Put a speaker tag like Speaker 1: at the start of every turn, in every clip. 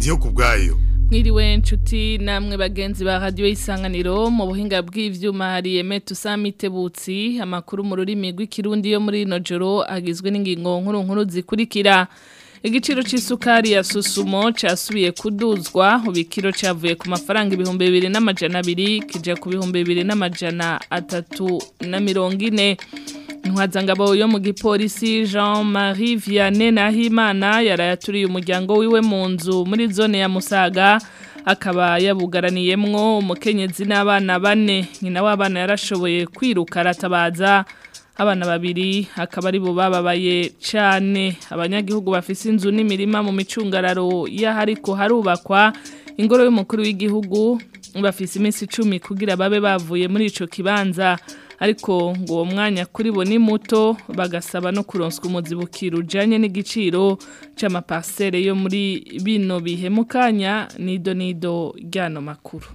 Speaker 1: ndiyo ku bwayo
Speaker 2: Mwiriwe nshuti namwe bagenzi ba radio isanganiro mu buhinga bw'ivyuma hari Emetu Samitebutsi amakuru mu rurimi rw'ikirundi yo muri no joro agizwe n'ingingo nkuru nkuru zikurikira Igiciro c'isukari ya Susumo casubiye kuduzwa ubikiro cavuye ku mafaranga ibihumbi bibiri n'amajana abiri kija ku bihumbi bibiri n'amajana atatu na mirongo ine Ntwazangabo yo mu gipolisi Jean-Marie Vianney Nahimana yarayaturiye umuryango wiwe mu nzu muri zone ya Musaga akaba yabugaraniyemwo umukenyezi n'abana bane nyina w'abana yarashoboye kwiruka aratabaza abana babiri akaba ari bo bababaye cyane abanyagihugu bafise inzu n'imirima mu micungararo y'ahariko harubakwa ingoro y'umukuru w'igihugu bafise iminsi icumi kugira babe bavuye muri ico kibanza ariko ngo uwo mwanya kuri bo ni muto bagasaba no kuronswa umuzibukiro ujanye n'igiciro c'amaparcelle yo muri bino bihe mu kanya nido nido ryano makuru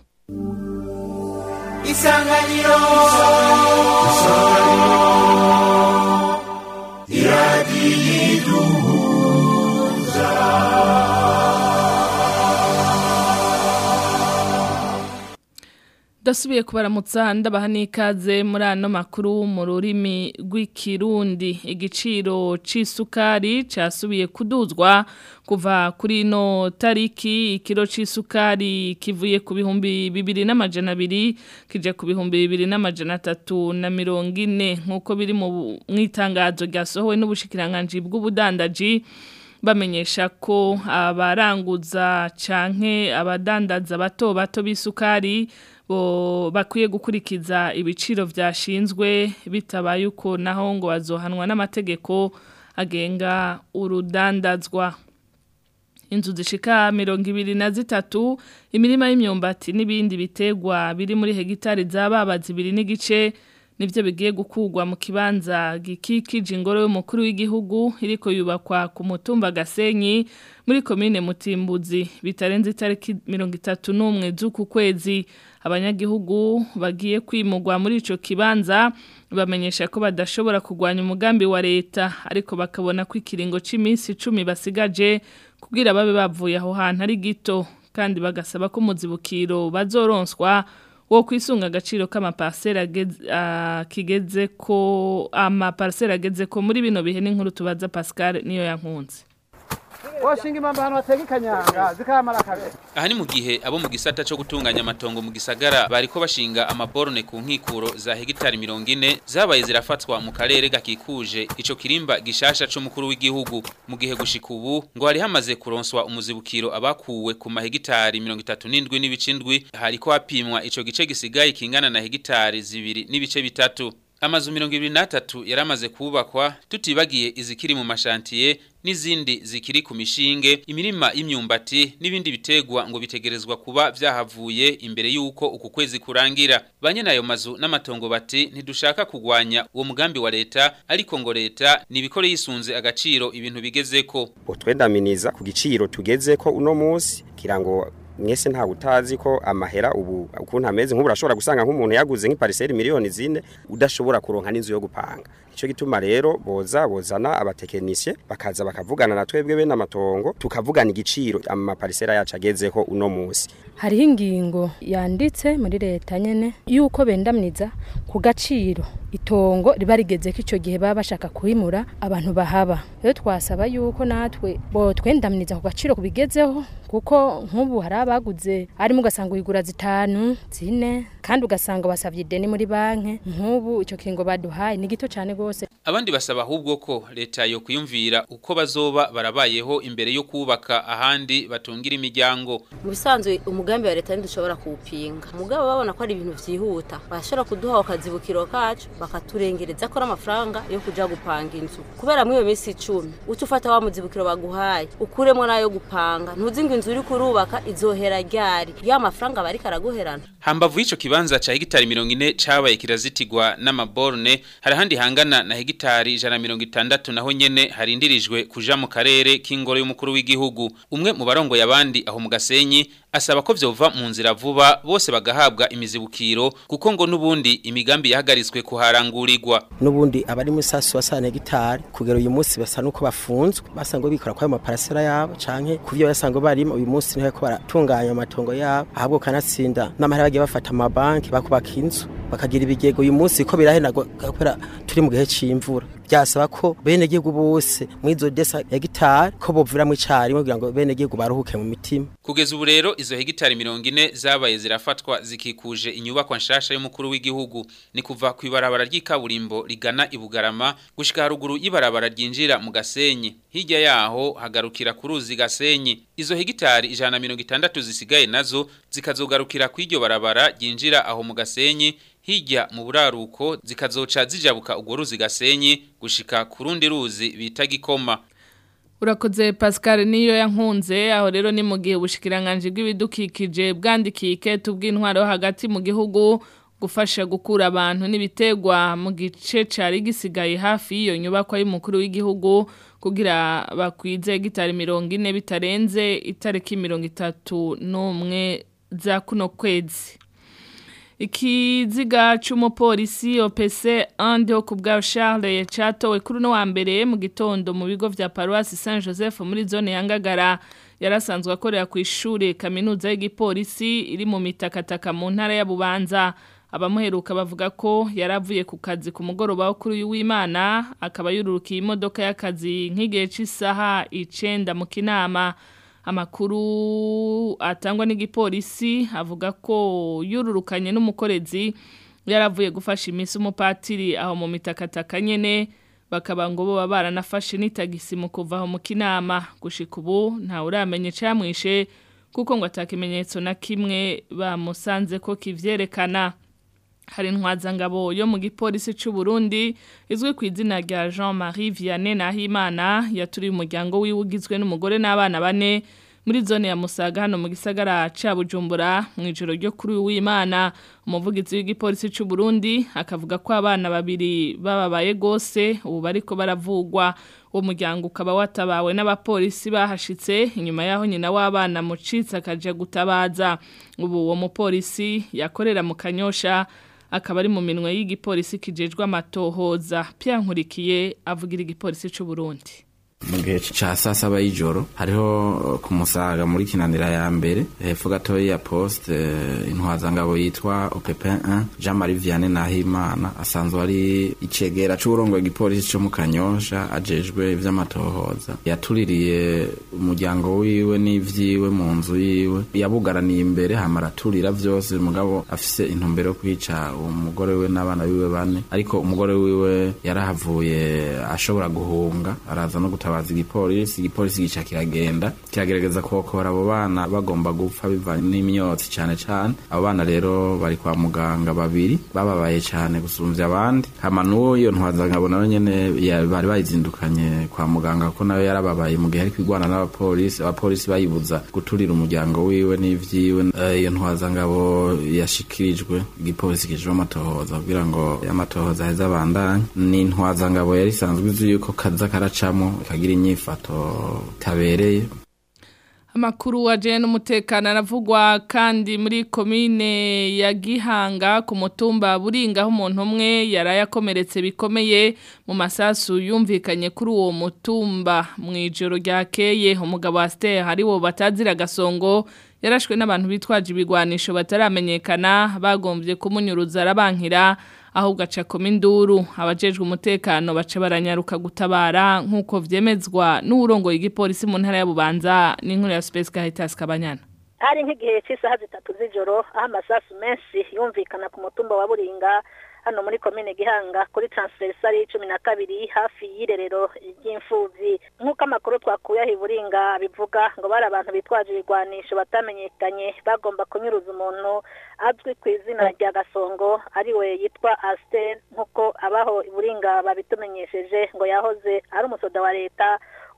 Speaker 3: isanganiro
Speaker 2: Dasubiye kubaramutsa ndabaha n'ikaze muri ano makuru mu rurimi rw'ikirundi igiciro c'isukari casubiye kuduzwa kuva kuri no tariki ikiro c'isukari kivuye ku bihumbi bibiri n'amajana abiri kije ku bihumbi bibiri n'amajana atatu na mirongo ine nk'uko biri mu itangazo ryasohowe n'ubushikiranganji bw'ubudandaji bamenyesha ko abaranguza canke abadandaza bato bato b'isukari bo bakwiye gukurikiza ibiciro vyashinzwe bitabaye uko naho ngo bazohanwa n'amategeko agenga urudandazwa inzu zishika mirongo ibiri na zitatu imirima y'imyumbati n'ibindi bitegwa biri muri hegitari z'ababazi ibiri n'igice nivyo bigiye gukugwa mu kibanza gikikije ingoro y'umukuru w'igihugu iriko yubakwa ku mutumba Gasenyi muri komine Mutimbuzi bitarenze itariki 31 z'uku kwezi abanyagihugu bagiye kwimugwa muri ico kibanza bamenyesha ko badashobora kugwanya umugambi wa leta ariko bakabona ko ikiringo c'iminsi 10 basigaje kugira babe bavuye aho hantu ari gito kandi bagasaba ko muzibukiro bazoronswa wo kwisunga agaciro k'amaparcelle kigeze ko amaparcelle ageze ko muri bino bihe n'inkuru tubaza Pascal niyo yankunze
Speaker 4: washinga impamvu ahantu hatega ikanyanga zikamara kabiri
Speaker 5: aha ni mu gihe abo mu gisata cyo gutunganya amatongo mu gisagara bariko bashinga amaborone ku nkikuro za hegitari mirongo ine zabaye zirafatwa mu karere gakikuje ico kirimba gishasha c'umukuru w'igihugu mu gihe gushika ubu ngo hari hamaze kuronswa umuzibukiro abakuwe ku mahegitari mirongo itatu n'indwi n'ibice indwi hariko hapimwa ico gice gisigaye kingana na hegitari zibiri n'ibice bitatu amazu mirongo ibiri n'atatu yaramaze kubakwa tutibagiye izikiri mu mashantiye n'izindi zikiri ku mishinge imirima y'imyumbati n'ibindi bitegwa ngo bitegerezwa kuba vyahavuye imbere yuko uku kwezi kurangira banye nayo mazu n'amatongo bati ntidushaka kugwanya uwo mugambi wa leta ariko ngo leta nibikore yisunze agaciro ibintu bigezeko
Speaker 6: utwendaminiza ku giciro tugezeko uno munsi kirango mwese nta utazi ko amahera ubu ukuntu ameze nk'ubu urashobora gusanga nk'umuntu yaguze nk'ipariseri miliyoni zine udashobora kuronka n'inzu yo gupanga icyo gituma rero boza bozana abatekinisiye bakaza bakavugana na twebwe bene amatongo tukavugana igiciro amaparisera yacu agezeho uno munsi
Speaker 7: hariho ingingo yanditse muri leta nyene yuko bendamniza ku gaciro itongo riba rigeze ko icyo gihe baba bashaka kuhimura abantu bahaba rero twasaba yuko natwe bo twendamniza ku gaciro kubigezeho kuko nk'ubu hari abaguze arimo ugasanga uyigura zitanu zine kandi ugasanga basabye ideni muri banki nk'ubu icyo kiringo baduhaye ni gito cyane rwose
Speaker 5: abandi basaba ahubwo ko leta yo kuyumvira uko bazoba barabayeho imbere yo kubaka ahandi batungira imiryango
Speaker 8: mu bisanzwe umugambi wa leta ntidushobora kuwupinga mugabo babona ko ari ibintu byihuta bashobora kuduha akazibukiro kacu bakaturengereza ko amafaranga yo kuja gupanga inzu kubera muri iyo minsi icumi uca ufata wa muzibukiro baguhaye ukuremo n'ayo gupanga ntuzi ngo inzu uri kurubaka azohera ryari iyo amafaranga bariko araguherana
Speaker 5: hambavu y'ico kibanza ca hegitari mirongo ine cabaye kirazitigwa n'amaborne hari ahandi hangana na hegitari ijana na mirongo itandatu naho nyene harindirijwe kuja mu karere k'ingoro y'umukuru w'igihugu umwe mu barongoye abandi aho mu gasenyi asaba ko vyova mu nzira vuba bose bagahabwa imizibukiro kuko ngo n'ubundi imigambi yahagaritswe kuharangurirwa
Speaker 1: n'ubundi abari muri sasu basana hegitari kugera uyu munsi basa nuko bafunzwe basanga bikora kwa maparasera yabo canke kuvyo basanga barimo uyu munsi niho ko baratunganya amatongo yabo ahabwo kanatsinda n'amahera bagiye bafata amabanki bakubaka inzu bakagira ibigego uyu munsi ko birahenagwa kubera turi mu gihe c'imvura byasaba ko bene gihugu bose mwizo desa hegitari ko bovira mu cari kugira ngo bene gihugu baruhuke mu mitima
Speaker 5: kugeza ubu rero izo hegitari mirongo ine zabaye zirafatwa zikikuje inyubakwa nshasha y'umukuru w'igihugu ni kuva ku ibarabara ry'ikaburimbo rigana ibugarama gushika haruguru y'ibarabara ryinjira mu gasenyi hirya yaho hagarukira ku ruzi gasenyi izo hegitari ijana na mirongo itandatu zisigaye nazo zikazogarukira ku iryo barabara ryinjira aho mu gasenyi hirya mu buraruko zikazoca zijabuka urwo ruzi gasenyi gushika ku rundi ruzi bita gikoma
Speaker 2: Urakoze Pascal niyo yankunze aho rero ni mu gihe ubushikiranganje bw'ibidukikije bwandikiye iketu bw'intwaro hagati mu gihugu gufasha gukura abantu n'ibitegwa mu gice cari gisigaye hafi y'iyo nyubakwa y'umukuru w'igihugu kugira bakwize gitari mirongo ine bitarenze itariki mirongo itatu n'umwe za kuno kwezi ikiziga c'umupolisi OPC andi ho kubwa Charles yacatowe kuri no wa mbere mu gitondo mu bigo vya Paroisse Saint Joseph muri zone ya Ngagara yarasanzwe akorera ku ishure kaminuza y'igipolisi iri mu mitakataka mu ntara ya Bubanza abamuheruka bavuga ko yaravuye ku kazi ku mugoroba wo kuri uyu w'Imana akaba yururukiye imodoka y'akazi nk'igihe c'isaha 9 mu kinama amakuru atangwa n'igipolisi avuga ko yururukanye n'umukorezi yaravuye gufasha iminsi umupatiri aho mu mitakataka nyene bakaba ngo bo baranafashe n'itagisi mu kuva aho mu kinama gushika ubu ntawe uramenye camwishe kuko ngo atakimenyetso na kimwe bamusanze ko kivyerekana hari intwazangabo yo mu gipolisi c'u Burundi izwi ku izina rya Jean-Marie Vianney Nahimana yaturiye umuryango wiwe ugizwe n'umugore n'abana bane muri zone ya Musaga hano mu gisagara ca Bujumbura mu ijoro ryo kuri w'Imana umuvugizi w'igipolisi c'u Burundi akavuga ko abana babiri bababaye gose ubu bariko baravugwa uwo muryango ukaba watabawe n'abapolisi bahashitse inyuma yaho nyina w'abana mucitse akaje gutabaza ubu uwo mupolisi yakorera mu kanyosha akaba ari mu minwe y'igipolisi kijejwe amatohoza Nkurikiye avugira igipolisi c'u Burundi
Speaker 3: mu gihe ca saa saba y'ijoro hariho ku musaga muri kinanira ya mbere hepfo gatoya ya poste intwazangabo yitwa opepin 1 jean marie vianney nahimana asanzwe ari icegera c'uburongoye igipolisi co mu kanyosha ajejwe ivy'amatohoza yatuririye umuryango wiwe n'ivyiwe mu nzu yiwe yabugaraniye imbere hama araturira vyose mugabo afise intumbero yo kwica umugore wiwe n'abana biwe bane ariko umugore wiwe yarahavuye ashobora guhunga araza no gutabaza igipolisi igipolisi gica kiragenda kiragerageza kokora abo bana bagomba gupfa bivanye n'imyotsi cane cane abo bana rero bari kwa muganga babiri bababaye cane gusumvya abandi hama n'uyo ntwazangabo nawe nyene bari bayizindukanye kwa muganga kuko nawe yarababaye mu gihe ari kwigwana n'abapolisi abapolisi bayibuza guturira umuryango wiwe n'ivyiwe iyo ntwazangabo yashikirijwe igipolisi kijejwe amatohoza kugira ngo amatohoza aheze abandanye ni intwazangabo yari isanzwe izi yuko kaza karacamo kagira inyifato tabereye
Speaker 2: Amakuru waje n'umutekano aravugwa kandi muri komine ya Gihanga ku mutumba buringa aho umuntu umwe yarayakomeretse bikomeye mu masasu yumvikanye kuri uwo mutumba mu ijoro ryakeye umugabo wa Stella hari wo batazira gasongo yarashwe n'abantu bitwaje ibigwanisho bataramenyekana bagombye kumunyuruza arabankira ahubwo aca induru abajejwe umutekano baca baranyaruka gutabara nk'uko vyemezwa n'uwurongoye igipolisi mu ntara ya Bubanza n'inkuru ya Space Caritas Kabanyana
Speaker 9: hari nk'igihe cy'isaha zitatu z'ijoro aho amasasu menshi yumvikana ku mutumba wa buringa hano muri komine gihanga kuri transversari cumi na kabiri hafi y'irerero ry'imfubyi nk'uko amakuru twakuye aho iburinga bivuga ngo bari abantu bitwaje ibigwanisho batamenyekanye bagomba kunyuruza umuntu azwi ku izina rya gasongo ariwe yitwa asiteri nk'uko abaho iburinga babitumenyesheje ngo yahoze ari umusoda wa leta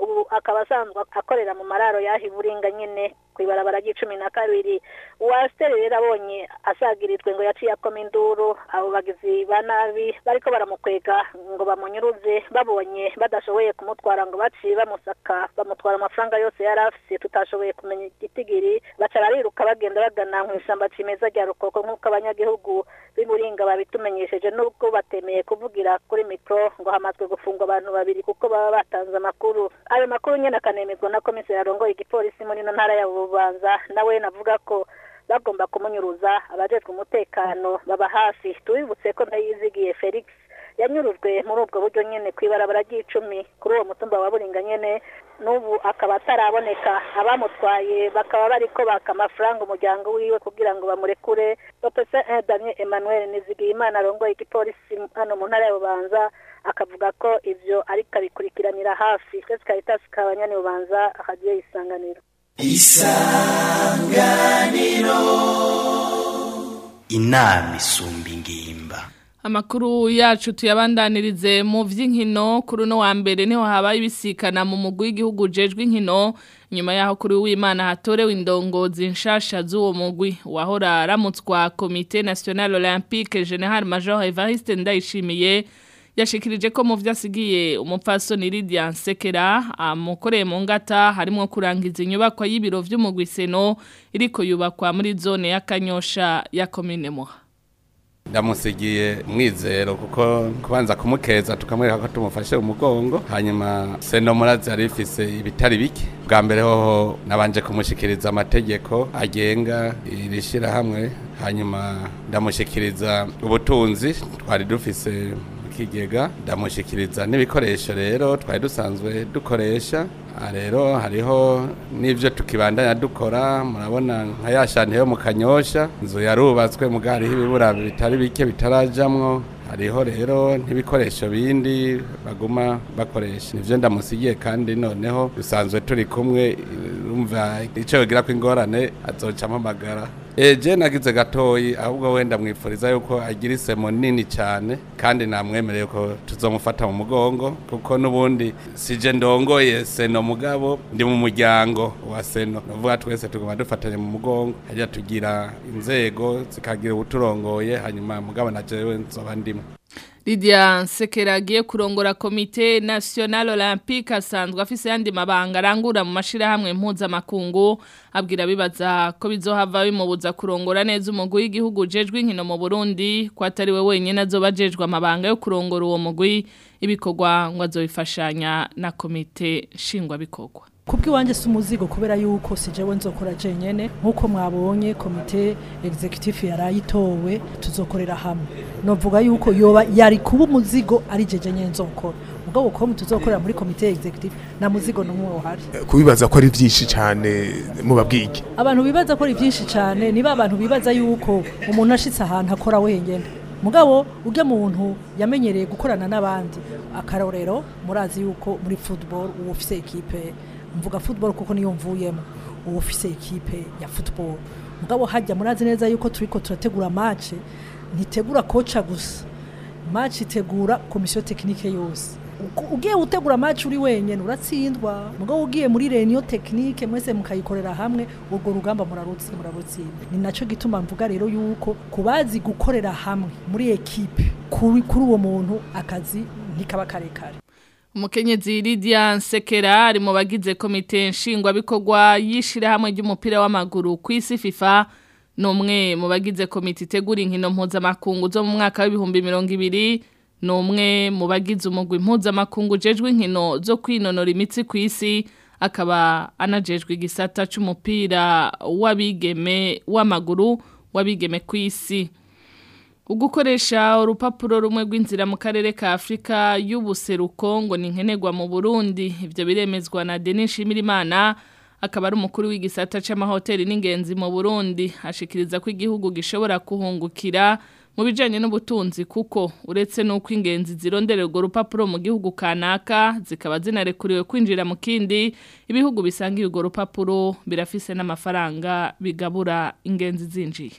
Speaker 9: ubu akaba asanzwe akorera mu mararo yahi buringa nyene kwibarabara ry'icumi na kabiri uwasiteri rero abonye asagirijwe ngo yaciye akoma induru abo bagizi ba nabi bariko baramukwega ngo bamunyuruze babonye badashoboye kumutwara ngo baciye bamusaka bamutwara amafaranga yose yari afise tutashoboye kumenya igitigiri baca bariruka bagenda bagana mu ishyamba cimeza rya rukoko nk'uko abanyagihugu b'iburinga babitumenyesheje nubwo batemeye kuvugira kuri mikro ngo hamazwe gufungwa abantu babiri kuko baba batanze amakuru ayo makuru nyene akanemezwa na komiseri arongoye igipolisi muri ino ntara ya bubanza nawe navuga ko bagomba kumunyuruza abajejwe umutekano baba hafi tubibutse ko ndayizigiye felix yanyurujwe muri ubwo buryo nyene kw'ibarabara ry'icumi kuri uwo mutumba wa buringa nyene n'ubu akaba ataraboneka abamutwaye bakaba bariko baka amafaranga umuryango wiwe kugira ngo bamurekure dr daniel emmanuel nizigiyimana arongoye igipolisi hano mu ntara ya bubanza akavuga ko ivyo ariko abikurikiranira hafi twese caritas kabanyani bubanza akagiye isanganiro
Speaker 10: isanganiro inama isumba ingimba
Speaker 2: Amakuru yacu tuyabandanirize mu vy'inkino kuri no wa mbere niho habaye ibisikana mu mugwi w'igihugu jejwe inkino nyuma yaho kuri w'Imana hatorewe indongozi nshasha z'uwo mugwi wahora aramutswa Comité National Olympique General Major Evariste Ndayishimiye yashikirije ko mu vyasigiye umupfasoni Lydia Nsekera amukoreye mu ngata harimo kurangiza inyubako y'ibiro vy'umugwi Seno iriko yubakwa muri zone ya Kanyosha ya commune Muha
Speaker 11: ndamusigiye mwizero kuko kubanza kumukeza tukamwereka ko tumufashe umugongo hanyuma seno murazi yari ifise ibitari bike bwa mbere hoho nabanje kumushikiriza amategeko agenga iri shyirahamwe hanyuma ndamushikiriza ubutunzi twari dufise kigega ndamushikiriza n'ibikoresho rero twari dusanzwe dukoresha rero hariho n'ibyo tukibandanya dukora murabona nka ya shanti yo mu kanyosha inzu yarubatswe mu hariho ibibura bitari bike bitarajamwo hariho rero n'ibikoresho bindi baguma bakoresha nivyo ndamusigiye kandi noneho dusanzwe turi kumwe urumva ico yogira ko ingorane azoca amamagara eje nagize gatoyi ahubwo wenda mwifuriza yuko agira isemo nini cyane kandi namwemereye ko tuzomufata mu mugongo kuko n'ubundi sije ndongoye seno mugabo ndi mu muryango wa seno navuga twese tugomba dufatanye mu mugongo hajya tugira inzego zikagira ubuturongoye hanyuma mugabo na jewe nzoba ndimo
Speaker 2: Lydia Nsekera agiye kurongora komite National Olympique asanzwe afise yandi mabanga arangura mu mashirahamwe mpuzamakungu abwira bibaza ko bizohava bimubuza kurongora neza umugwi w'igihugu jejwe inkino mu Burundi ko atari we wenyene azobajejwe amabanga yo kurongora uwo mugwi ibikorwa ngo azobifashanya na komite shingwa bikorwa
Speaker 12: kubw'iwanjye si umuzigo kubera yuko si jewe nzokora jenyene nk'uko mwabonye komite executive yarayitowe tuzokorera hamwe novuga yuko yoba yari kuba umuzigo ari jeje nyene nzokora mugabo ko tuzokorera muri komite executive na muzigo numwe uhari
Speaker 13: kubibaza ko ari byinshi cyane mu babwige
Speaker 12: abantu bibaza ko ari byinshi cyane niba abantu bibaza yuko umuntu ashitse ahantu akora wenyene mugabo ujya muntu yamenyereye gukorana n'abandi akarorero murazi yuko muri football uwo ufise ekipe mvuga football kuko niyo mvuyemo uwo ufise ekipe ya football mugabo hajya murazi neza yuko turiko turategura match ntitegura koca gusa match itegura komisiyo tekinike yose ugiye utegura match uri wenyene uratsindwa mugabo ugiye muri reunion technique mwese mukayikorera hamwe urwo rugamba murarutsi murarutsinda ni naco gituma mvuga rero yuko kubazi gukorera hamwe muri ekipe kuri uwo muntu akazi ntikaba karekare
Speaker 2: Umukenyezi Lydia Nsekera ari mu bagize komite nshingwa bikorwa yishira hamwe ry'umupira w'amaguru ku isi FIFA numwe mu bagize komite itegura inkino mpuzamakungu zo mu mwaka w'ibihumbi mirongo ibiri numwe mu bagize umugwi mpuzamakungu jejwe inkino zo kwinonora imitsi ku isi akaba anajejwe igisata c'umupira w'abigeme w'amaguru w'abigeme ku isi ugukoresha urupapuro rumwe rw'inzira mu karere ka Afrika y'ubuseruko ngo ni nkenerwa mu Burundi ivyo biremezwa na Denis Shimirimana akaba ari umukuru w'igisata c'amahoteli n'ingenzi mu Burundi ashikiriza ko igihugu gishobora kuhungukira mu bijanye n'ubutunzi kuko uretse nuko ingenzi zirondera urwo rupapuro mu gihugu kanaka zikaba zinarekuriwe kwinjira mu kindi ibihugu bisangiye urwo rupapuro birafise n'amafaranga bigabura ingenzi zinjiye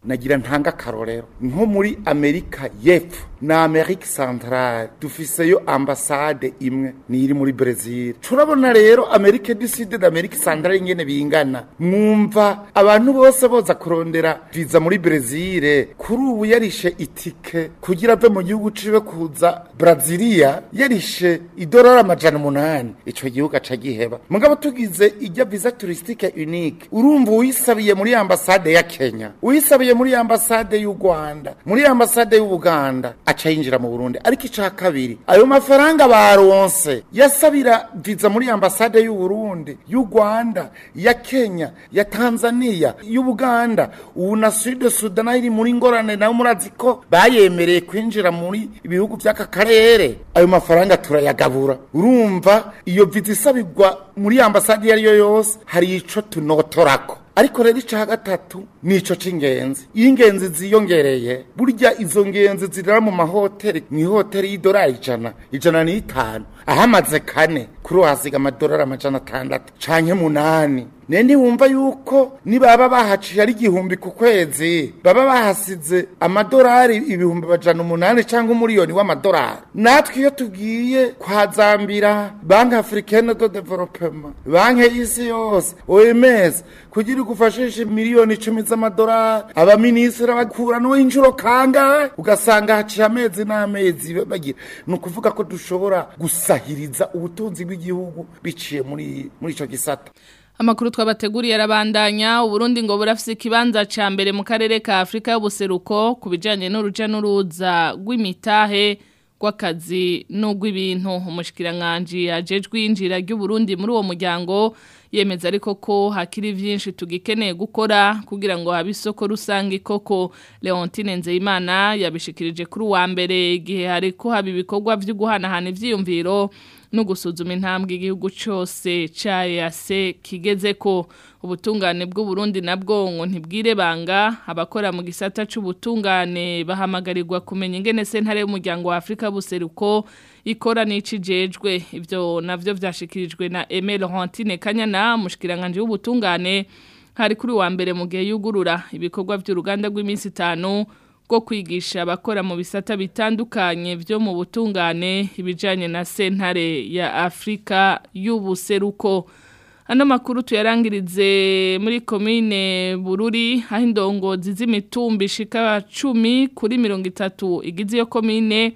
Speaker 14: nagira ntanga akarorero nko muri amerika y'epfo na amerika centrale dufiseyo ambasade imwe ni iri muri brezil turabona rero amerika du sud na amerika centrale ingene bingana mwumva abantu bose boza kurondera viza muri brezil kuri ubu yarishe itike kugira ave mu gihugu ciwe kuza brazilia yarishe idolari amajana umunani ico gihugu aca giheba mugabo tugize ijya visa touristique unique urumva uyisabiye muri ambasade ya kenya uyisabiye muri ambasade y'u rwanda muri ambasade y'ubuganda aca yinjira mu burundi ariko ica kabiri ayo mafaranga baronse yasabira viza muri ambasade y'u burundi y'u rwanda ya kenya ya tanzania y'ubuganda ubu na sud sudan nayo iri muri ngorane nayo murazi ko bayemereye kwinjira muri ibihugu by'aka karere ayo mafaranga turayagabura urumva iyo viza isabirwa muri ambasade iyo ari yo yose hari ico tunotorako ariko rero ica gatatu nico c'ingenzi iyo ingenzi ziyongereye burya izo ngenzi zirara mu mahoteli mu ihoteli y'idolari ijana ijana n'itanu ahamaze kane kuri uwo hasiga amadolari amajana atandatu canke munani ne ntiwumva yuko nibaba bahaciye ari igihumbi ku kwezi baba bahasize amadolari ibihumbi amajana umunani cyangwa umuriyoni w'amadolari natwe iyo tugiye kwa zambira banki africaine de developement banki y'isi yose oms kugira igufashishe miliyoni icumi z'amadolari abaminisitiri bakura n'uw'inshuro kangahe ugasanga haciye amezi n'amezi bagira ni ukuvuga ko dushobora gusahiriza ubutunzi bw'igihugu biciye muri muri icyo gisata
Speaker 2: Amakuru twabateguriye arabandanya Uburundi ngo burafise ikibanza ca mbere mu karere ka Afrika y'ubuseruko kubijanye n'uruja n'uruza rw'imitahe rw'akazi n'ugw'ibintu umushikiranganje ajejwe injira ry'Uburundi muri uwo muryango yemeza ariko ko hakiri vyinshi tugikeneye gukora kugira ngo habe isoko rusange koko Leontine Nzeyimana yabishikirije kuri wa mbere igihe hariko haba ibikorwa vyo guhanahana ivyiyumviro no gusuzuma intambwe igihugu cyose ca EAC kigeze ko ubutungane bw'u Burundi nabwo ngo ntibwire banga abakora mu gisata c'ubutungane bahamagarirwa kumenya ingene sentare y'umuryango wa Afrika buseruko ikora n'icijejwe ivyo navyo vyashikirijwe na Aimé Laurentine Kanyana mushikiranganje w'ubutungane hari kuri wa mbere mu gihe yugurura ibikorwa by'uruganda rw'iminsi itanu bwo kwigisha abakora mu bisata bitandukanye byo mu butungane ibijyanye na sentare ya afurika y'ubuseruko ano makuru tuyarangirize muri komine bururi aho indongozi z'imitumba ishika cumi kuri mirongo itatu igize iyo komine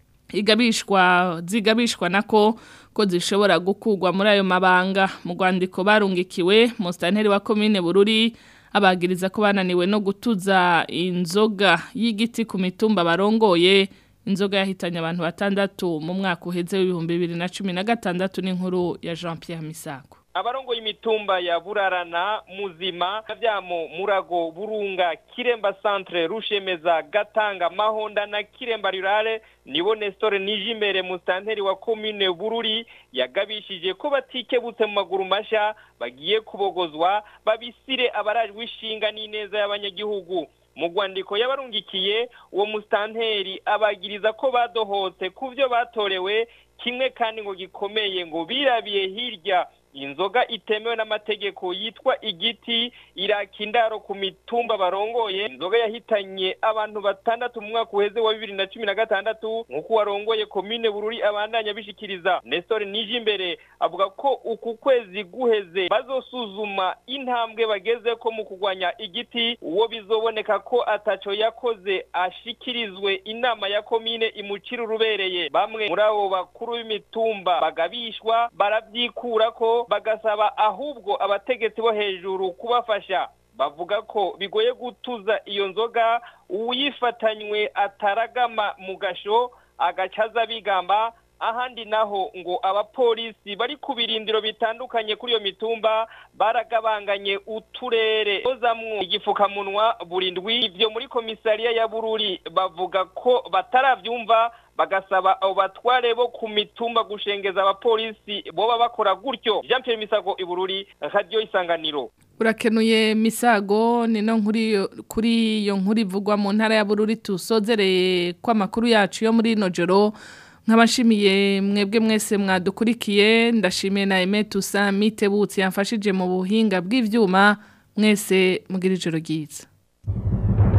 Speaker 2: igabishwa zigabishwa nako ko zishobora gukugwa muri ayo mabanga mu rwandiko barungikiwe mu sitanteri wa komine bururi abagiriza ko bananiwe no gutuza inzoga y'igiti ku mitumba barongoye inzoga yahitanye abantu batandatu mu mwaka uheze w'ibihumbi bibiri na cumi na gatandatu n'inkuru ya jean Pierre Misago
Speaker 15: abarongoye imitumba ya burarana muzima kavyamo murago burunga kiremba centre rushemeza gatanga mahonda na kiremba rurale nibo Nestor Nijimbere mustanteri wa commune Bururi yagabishije ko batikebutse mu maguru masha bagiye kubogozwa babisire abarajwe ishinga n'ineza y'abanyagihugu mu rwandiko yabarungikiye uwo mustanteri abagiriza ko badohotse ku byo batorewe kimwe kandi ngo gikomeye ngo birabiye hirya inzoga itemewe n'amategeko yitwa igiti iraka indaro ku mitumba barongoye inzoga yahitanye abantu batandatu mu mwaka uheze wa bibiri na cumi na gatandatu nk'uko warongoye komine bururi abandanya bishikiriza nestor nijimbere avuga ko uku kwezi guheze bazosuzuma intambwe bageze ko mu kurwanya igiti uwo bizoboneka ko ataco yakoze ashikirizwe inama ya komine imucira urubereye bamwe muri abo bakuru b'imitumba bagabishwa baravyikura ko bagasaba ahubwo abategetsi bo hejuru kubafasha bavuga ko bigoye gutuza iyo nzoga uyifatanywe ataragama mu gasho agacaza bigamba ahandi naho ngo abapolisi bari ku birindiro bitandukanye kuri iyo mitumba baragabanganye uturere kozamwo igifukamunwa burindwi ibyo muri komisariya ya bururi bavuga ko bataravyumva bagasaba abo batware bo ku mitumba gushengeza abapolisi boba bakora gutyo Jean Pierre Misago ibururi radio isanganiro
Speaker 2: urakenuye misago nino nkuri kuri iyo nkuru ivugwa mu ntara ya bururi tusozereye kw'amakuru yacu yo muri ino joro nk'abashimiye mwebwe mwese mwadukurikiye ndashimiye na Aime Tusa mitebutse yamfashije mu buhinga bw'ivyuma mwese mugira ijoro ryiza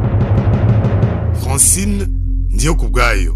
Speaker 13: francine ndiyo ku bwayo